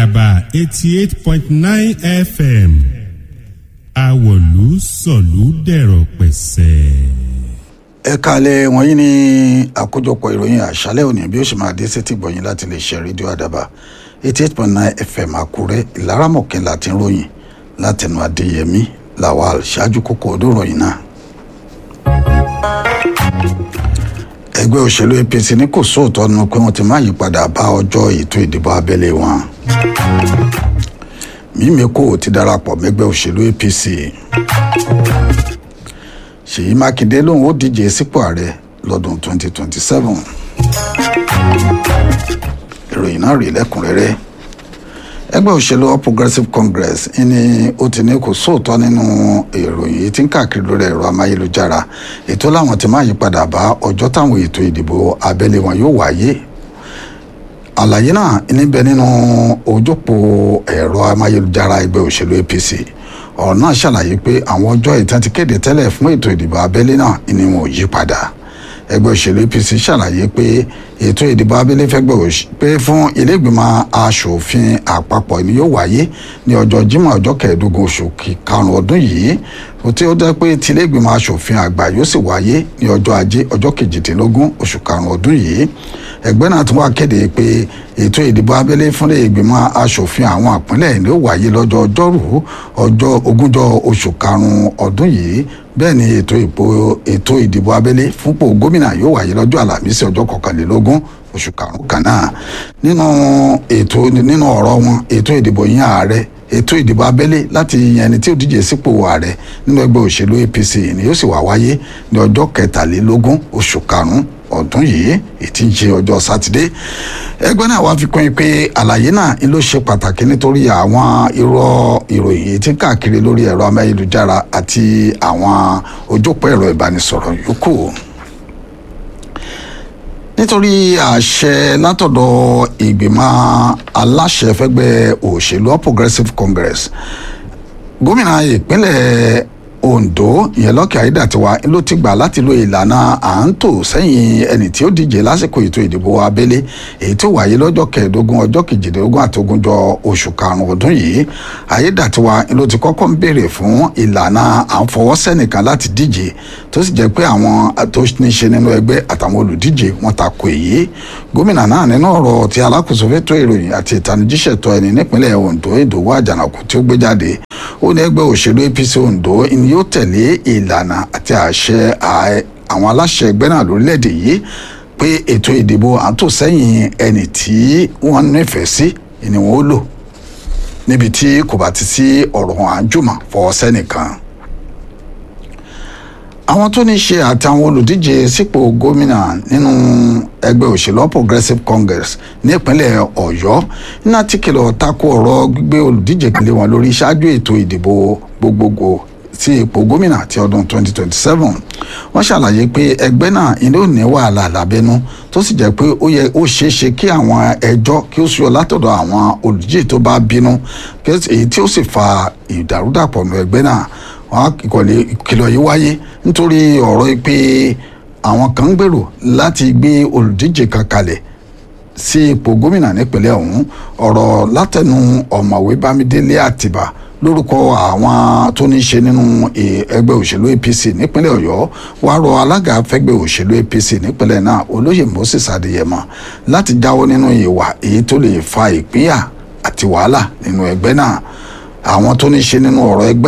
àdàbà eighty eight point nine fm àwọ̀lú sọ̀lú dẹ̀rọ̀ pẹ̀sẹ̀. ẹ kalẹ̀ wọ̀nyí ní àkójọpọ̀ ìròyìn àṣálẹ̀ òní bí ó ṣe máa dé sétí gbọ̀yìn láti lè ṣe rédíò àdàbà eighty eight point nine fm àkúrẹ́ ìlaramọ̀kẹ́ láti ròyìn látẹnu adéyẹmí lawal ṣáájú kókó ọdún ròyìn náà. ẹgbẹ́ òṣèlú apc ní kò sóòótọ́ nínú pé wọ́n ti máa yípadà bá ọjọ́ ètò ìdìbò abẹ́lé wọn. mímíkò ti darapọ̀ mẹ́gbẹ́ òṣèlú apc. ṣèyí mákindé lòun ó díje sípò ààrẹ lọ́dún 2027. ìròyìn náà rí lẹ́kùnrẹ́rẹ́ ẹgbẹ́ òṣèlú all progressives congress ní ó ti ní kò sóòótọ́ nínú ìròyìn yìí tí ń káàkiri lórí ẹ̀rọ amáyélujára ètò làwọn ti máa yí padà bá ọjọ́ táwọn ètò ìdìbò abẹ́lé wọn yóò wáyé àlàyé náà níbẹ̀ nínú ojópó ẹ̀rọ amáyélujára ẹgbẹ́ òṣèlú apc ọ̀rọ̀ náà ṣàlàyé pé àwọn ọjọ́ ìtàn ti kéde tẹ́lẹ̀ fún ètò ìdìbò abẹ́lé náà ni wọn ò yí padà ẹgbẹ́ òṣèlú apc ṣàlàyé pé ètò ìdìbò abẹ́lé fẹ́gbẹ́ pé fún iléègbìmọ̀ asòfin àpapọ̀ ni yóò wáyé ní ọjọ́ jímọ̀ ọjọ́ kẹẹ̀ẹ́dógún oṣù karùn-ún ọdún yìí tí ó jẹ́ pé ti iléègbìmọ̀ asòfin àgbà yóò sì wáyé ní ọjọ́ ajé ọjọ́ kejìdínlógún oṣù karùn-ún ọdún yìí ẹgbẹ́ náà tún wá kéde pé ètò ìdìbò abẹ́lé fún iléègbìmọ̀ asòfin àwọn àpínlẹ̀ ni ó wáyé lọ́jọ́ ọjọ́rú ọjọ́ ogúnjọ́ oṣù karùn-ún ọdún yìí bẹ́ẹ̀ ni ètò ìbò ètò ìdìbò abẹ́lé fúnpò gómìnà yóò wáyé lọ́jọ́ àlàmísì ọjọ́ kọkànlélógún oṣù karùn-ún kan náà nínú ètò nínú ọ̀rọ̀ wọn ètò ìdìbò yín ààrẹ ètò ìdìbò abẹ́lé láti yan ẹni tí ó díje sípò ààrẹ nínú ẹgbẹ́ òṣèlú apc ni yóò sì wá wáyé ní ọjọ́ kẹtàlélógún oṣù karùn-ún ọdún yìí ètí ń ṣe ọjọ́ sátidé ẹgbẹ́ náà wá fi kún in pé àlàyé náà ló ṣe pàtàkì nítorí àwọn irọ́ ìròyìn tí káàkiri lórí ẹ̀rọ amáyélujára àti àwọn ojópọ̀ ẹ̀rọ ìbánisọ̀rọ̀ yòókù nítorí àṣẹ látọ̀dọ̀ ìgbìmọ̀ aláṣẹ fẹ́gbẹ́ òṣèlú all progressives congress gómìnà ìpínlẹ̀ ondo ìyẹn lọ́kẹ́ ayédàtiwa ló ti gbà láti lo ìlànà à ń tò sẹ́yìn ẹni tí ó díje lásìkò ètò ìdìbò abẹ́lé èyí tó wáyé lọ́jọ́ kẹẹ̀ẹ́dógún ọjọ́ kejìdínlógún àti ogúnjọ́ oṣù karùn-ún ọdún yìí ayédàtiwa ló ti kọ́kọ́ ń béèrè fún ìlànà à ń fọwọ́ sẹ́nìkan láti díje tó sì jẹ́ pé àwọn tó ní ṣe nínú ẹgbẹ́ àtàwọn olùdíje wọn ta ko èyí gómìnà náà nínú ọ̀rọ̀ tí alákòóso fẹ́tọ̀ ìròyìn àti ìtanijíṣẹ̀tọ̀ ẹni nípínlẹ̀ ondo ìdòwò àjànàkú tí ó gbé jáde ó ní ẹgbẹ́ òṣèlú apc ondo ni yóò tẹ̀lé ìlànà àti àṣẹ àwọn aláṣẹ ẹgbẹ́ náà lórílẹ̀‐èdè yìí pé ètò ìdìbò àtòsẹ́yìn ẹni tí wọ́n nífẹ̀ẹ́ sí ni wọ́n ó lò níbi tí kò bá ti sí ọ̀rọ̀ àjùmọ̀ fọwọ́ sẹ́nìkan àwọn tó ní ṣe àtàwọn olùdíje sípò gómìnà nínú ẹgbẹ́ òṣèlú all progressives congress nípínlẹ̀ ọ̀yọ́ iná tí kìlọ̀ tako ọ̀rọ̀ gbígbé olùdíje kílé wọn lórí ṣáájú ètò ìdìbò gbogbogbò sí ipò gómìnà ti ọdún 2027 wọ́n ṣàlàyé pé ẹgbẹ́ náà ilé ò ní wàhálà lábẹ́nú tó sì jẹ́ pé ó yẹ ó ṣeé ṣe kí àwọn ẹjọ́ kí ó ṣúyọ látọ̀dọ̀ àwọn olùdíje tó bá bínú èyí tí ó sì fa ìdàrúdàpọ̀ nù ẹgbẹ́ náà wọn ìkìlọ̀ yìí wáyé nítorí ọ̀rọ̀ pé àwọn kan ń gbèrò láti gbé olùdíje kan kalẹ̀ sí ipò gómìnà nípínlẹ̀ ọ̀hún ọ̀rọ̀ látẹnu ọ̀mọ̀wé bámidélé àtìbà lórúkọ àwọn tó ní í ṣe nínú ẹgbẹ́ òṣèlú apc nípínlẹ̀ ọ̀yọ́ wá rọ alága fẹ́gbẹ́ òṣèlú apc nípínlẹ̀ náà olóyè moses adéyẹmọ láti jáwọ́ nínú ìwà èyí tó lè fa ìpínyà àti wàhálà nínú ẹgbẹ́ náà àwọn tó ní í ṣe nínú ọ̀rọ̀ ẹgbẹ́